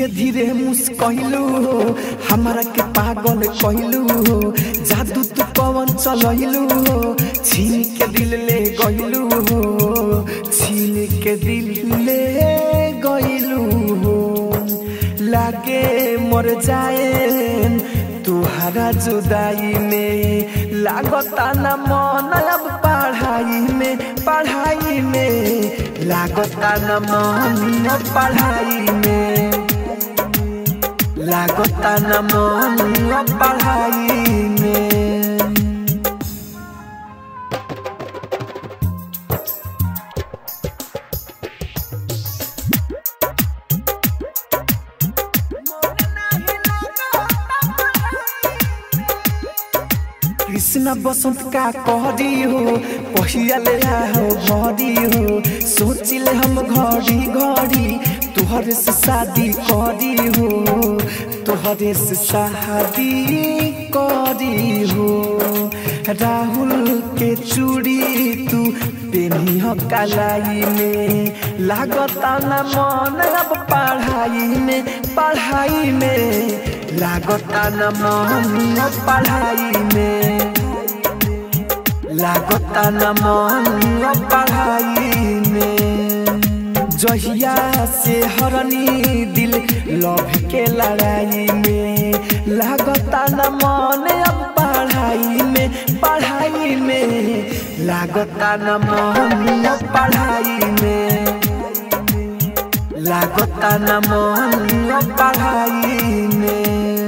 धीरे धीरे मुस्कैलू हो हमारा के पागल कहलू हो जादू तू पवन चलैलू हो छीन के दिल ले गैलू हो छीन के दिल ले गैलू हो लागे मर जाए तुहरा जुदाई में लागता न मन अब पढ़ाई में पढ़ाई में लागता न मन अब पढ़ाई में लागता न मन अब पढ़ाई में कृष्ण बसंत का कहरी हो पहिया ले हो घड़ी हो सोचिले हम घड़ी घड़ी तुहरे से शादी करी हो तुहरे से शादी करी हो राहुल के चूड़ी तू पेनी हो कलाई में लागता न मन अब पढ़ाई में पढ़ाई में लागता न मन अब पढ़ाई में लागता न मन अब पढ़ाई में जहिया से हरनी दिल लव के लड़ाई में लागता न मन अब पढ़ाई में पढ़ाई में लागता न मन अब पढ़ाई में लागता न मन अब पढ़ाई में